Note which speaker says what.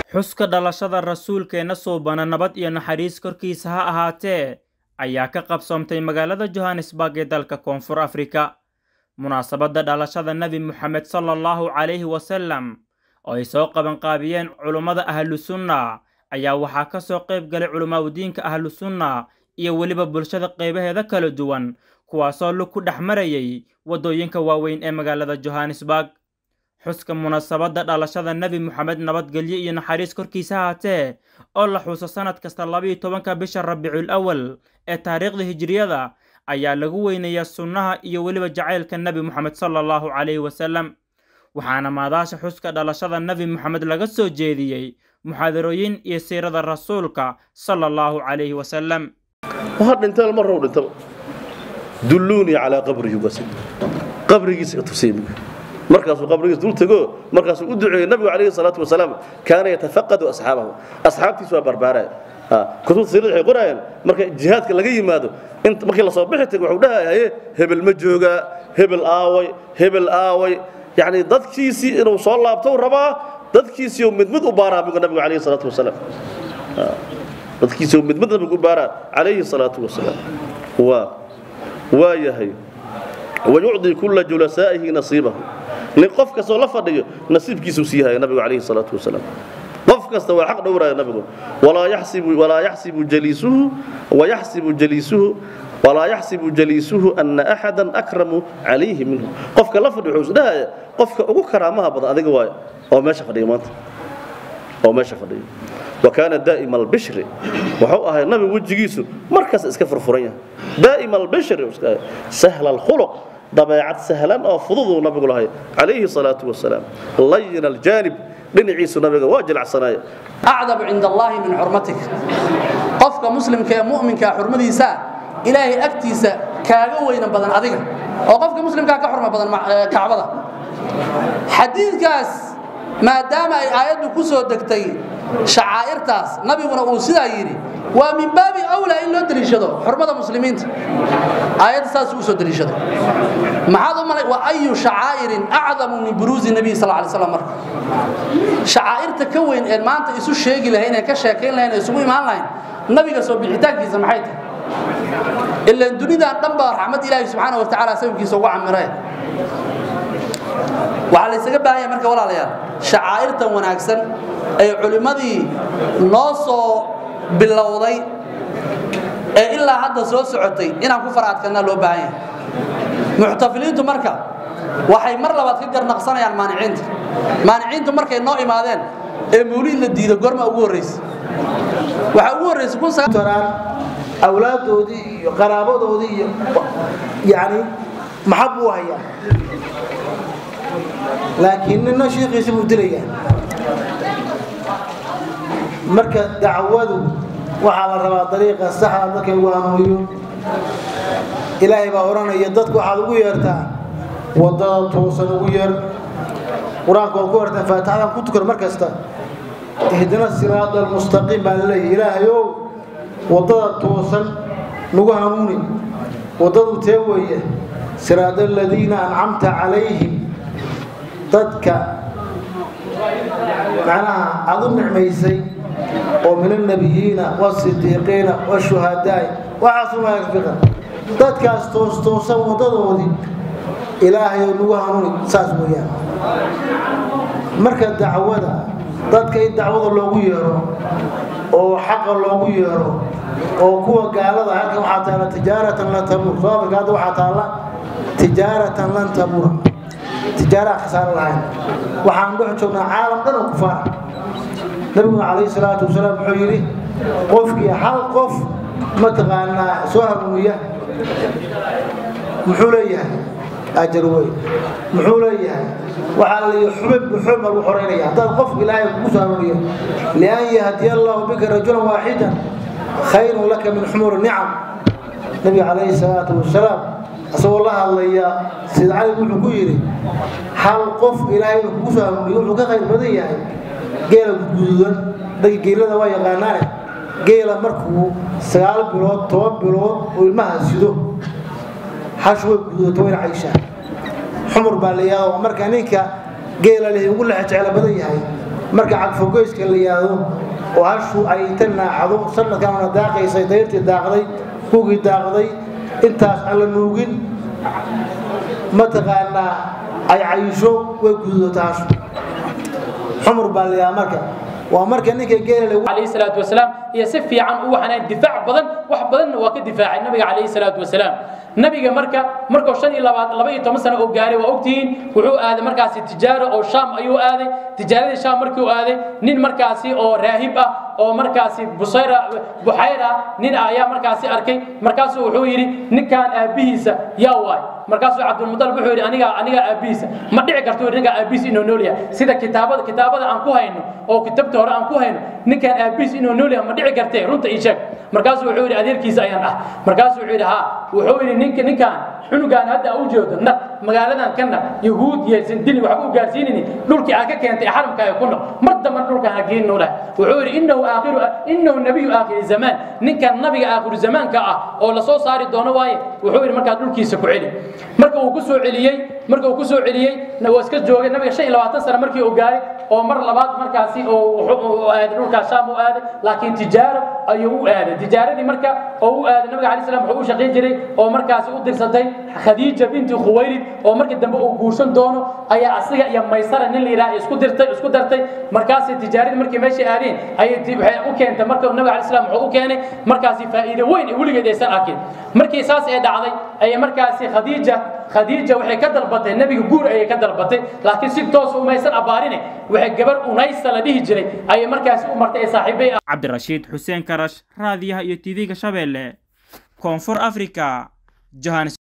Speaker 1: xuska dhalashada rasuulkeenna suubana nabad iyo naxariis korkiisa ha ahaatee ayaa ka qabsoomtay magaalada johannesburg ee dalka koonfur afrika munaasabadda dhalashada nebi moxamed sala allahu calayhi wasalam oo ay soo qabanqaabiyeen culummada ahlusunna ayaa waxaa ka soo qayb galay culimaadudiinka ahlusunna iyo weliba bulshada qaybaheeda kala duwan kuwaasoo lug ku dhex marayay waddooyinka waaweyn ee magaalada johannesburg xuska munaasabadda dhalashada nebi moxamed nabadgelyo iyo naxariis korkiisa haatee oo la xuso sannad kasta labayo tobanka bisha rabiicul awal ee taariikhda hijiriyada ayaa lagu weynayaa sunnaha iyo weliba jacaylka nebi moxamed sala allahu calayhi wasalam waxaana maadaasha xuska dhalashada nebi moxamed laga soo jeediyey muxaadarooyin iyo siirada rasuulka sala allahu calayhi wasalam
Speaker 2: dhintay mar row dhintaba dulluunii calaa qabrihi qabrigiisa tusiy markaasuu qabrigiis dul tego markaasuu u duceeyey nabigu calayhi salaatu wasalaam kaana yatafaqadu asxaabahu asxaabtiisu waa barbaaraya kutubta siirada waxay qoraayaan marka jihaadka laga yimaado markii lasoo bixi tago wuxuu dhahaye hebel ma joogaa hebel aaway hebel aaway yacni dadkiisii inuu soo laabtou rabaa dadkiisiiu mid mid u baaraa nabigu nabigu calayhi salaatu wasalaam dadkiisiiu mid mid nabigu u baaraa calayhi salaatu wasalaam waa waa yahay wayucdi kulla julasaa'ihi nasiibahu nin qof kastoo la fadhiyo nasiibkiisuu sii haya nabigu calayhi salaatu wasalaam qof kasta waa xaq dhowraya nabigu walaa yaxsibu walaa yaxsibu jaliisuhu wayaxsibu jaliisuhu walaa yaxsibu jaliisuhu ana axadan akramu calayhi minhu qofka la fadhiyo wuxuu isdhahaya qofka ugu karaamaha badan adiga waayo oo meesha fadhiya maanta oo meesha fadhiya وكان دائم البشر وحو أهي النبي وجهيسو مركز اسك فرفرن yahay دائم البشر سهل الخلق ضبيعة سهلا أو فضوض النبي الله عليه الصلاة والسلام لين الجانب dhinaciisu nabiga waa jilacsanaya
Speaker 3: acdabu cinda allaahi min xurmatik qofka muslimka ee mu'minka xurmadiisa ilaahay agtiisa kaaga weyna badan adiga oo qofka muslimkaa ka xurma badan kacbada xadiidkaas maadaama ay aayaddu ku soo degtay shacaa'irtaas nabiguna uu sidaa yidhi waa min baabi awlaa in loo deliishado xurmada muslimiinta aayadda saas uu soo deliishaday maxaad u malay wa ayu shacaa'irin acdamu min buruuzi nabiy sal alay slam marka shacaa'irta ka weyn ee maanta isu sheegi lahayn ee ka sheekayn lahayn ee isugu imaan lahayn nabiga soo bixitaankiisa maxay tahay ilaan dunidan dhan baa raxmad ilaahi subxaana wa tacaala sababkiisa ugu camireen waxaa laysaga baahan yahay marka walaalayaal shacaa'irtan wanaagsan ee culimmadii noo soo bilowday ee ilaa hadda soo socotay inaan ku faraadkanaa loo baahan yahay muxtafiliintu marka waxay mar labaad ka garnaqsanayaan maaniciinta maaniciintu markay noo imaadeen ee mawliid la diido gorma ugu horraysa waxaa ugu horraysay
Speaker 4: awlaaddoodii iyo qaraabadoodii iyo yani maxab buu hayaa laakiin nina shiikiisa buu dilayaa marka dacwadu waxaa la rabaa dariiqa saxda dadka lagu hanuuniyo ilaahay baa odhanaya dadku waxaad ugu yeertaa wadada toosan ugu yeer qur-aanka waad ku hertaa faatixadan ku tukan mar kasta ihdina siraada almustaqiim baa laleeyahy ilaahayow wadada toosan nagu hanuuni waddadu tee weeye siraada aladiina ancamta calayhim dadka macnaha aad u nicmaysay oo min alnabiyiina wasidiiqiina washuhadaai waxaasumafiqan dadkaas toostoosan waddadoodii ilaahayo nagu hanuuni saas weeyaan marka dacwada dadka in dacwada loogu yeero oo xaqa loogu yeero oo kuwa gaalada halkan waxaa taala tijaaratan lan tabuur soo afrika hadda waxaa taalla tijaaratan lan tabuura tijaaraha khasaaro lahayn waxaan dhex joognaa caalam dhan oo kufaara nabiguna calayhi salaatu wasalaam wuxuu yidhi qofkii hal qof mataqaanaa soo hanuuniya muxuu leeyahay ajar weyn muxuu leeyahay waxaa la leeyahay xubin buxuun baa lagu xoreynaya haddaad qofka ilaahay kugu soo hanuuniyo lian yahdiya allahu bika rajulan waaxidan khayrun laka min xumuri nicam nabiga calayhi salaatu wasalaam asagoo la hadlaya sida cali wuxuu ku yidhi hal qof ilaahay kugu soo hanuuniyo wuxuu ka khayr badan yahay geela guduudan dadka geelada waa yaqaanaane geela markuu sagaal bilood toban bilood oo ilmaha sido hash way gududato wayna cayshaa xumur baa la yidhahda marka ninka geela leh ugu lexe jeclo badan yahay marka cagfogoyska la yidhaahdo oo hashu ay inta naacdo sanadkanna daaqaysay dayrtii daaqday kugii daaqday intaas aan la nuugin mataqaanaa ay cayisho way gududato hashu xumur baa la yidhaha marka waa marka ninka geela
Speaker 5: عليه الصلاة والسلام هي سفي عن وحنا دفاع بدن wax badan waa ka difaacay nabiga calayhi salaatu wasalaam nabiga marka markuu shan iyo labaad laba iyo toban sano uu gaaray waa ogtihiin wuxuu aaday markaasi tijaaro oo shaam ayuu aaday tijaaradii shaam markii uu aaday nin markaasi oo raahib ah oo markaasi busayra buxayra nin ayaa markaasi arkay markaasuu wuxuu yidhi ninkan aabbihiisa yaa waay markaasuu cabdulmutalib wuxuu yidhi aniga aniga aabbihiisa ma dhici karto yidhi ninka aabbihiis inuu nool yahay sida kitaabada kitaabada aan ku hayno oo kitabta hore aan ku hayno ninkan aabbihiis inuu nool yahay ma dhici kartee runta ii sheeg markaasuu wuxuu yidhi adeerkiisa ayaan ah markaasuu wuxuu yidhi haa wuxuu yidhi ninka ninkan xunugaan hadda u jeedo naq magaaladan ka naq yahuud yeelsan dili waxba u gaarsiinini dhulkii aad ka keentay xaramkaaga ku noq mar damba dhulkan ha geenin leh wuxuu yidhi innahu aakhiru innahu nabiyu aakhiri zamaan ninkan nabiga aakhiru zamaanka ah oo la soo saari doono waaye wuxuu yidhi markaa dhulkiisa ku celi marka uu ku soo celiyey marka uu ku soo celiyey waa iska joogay nabiga shan iyo labaatan sano markii uu gaaray oo mar labaad markaasi oo aaday dhulkaas shaam u aaday laakiin tijaaro ayuu u aaday tijaaradii marka oo u aaday nabiga calayi salam wuxuu u shaqayn jiray oo markaasi u dirsatay khadiija binti khuwaylid oo markii dambe uu guursan doono ayaa asiga iyo maysara nin la yidhaha isku dirtay isku dartay markaasi tijaaradii markii meeshay aadeen ayay waxay u keentay marka nabiga calayi salam wuxuu u keenay markaasi faa'iido weyn weligeed aysan arkin markii saas ee dhacday ayay markaasi khadiija khadiija waxay ka dalbatay nebiga guur ayay ka dalbatay laakiin si toos umaysan abaarine waxay gabar unaysa la dhihi jiray ayay markaasi u martay ee saaxiibay
Speaker 1: cabdirashiid xuseen karash raadiyaha iyo tv-ga shabeelle koonfur africa johannes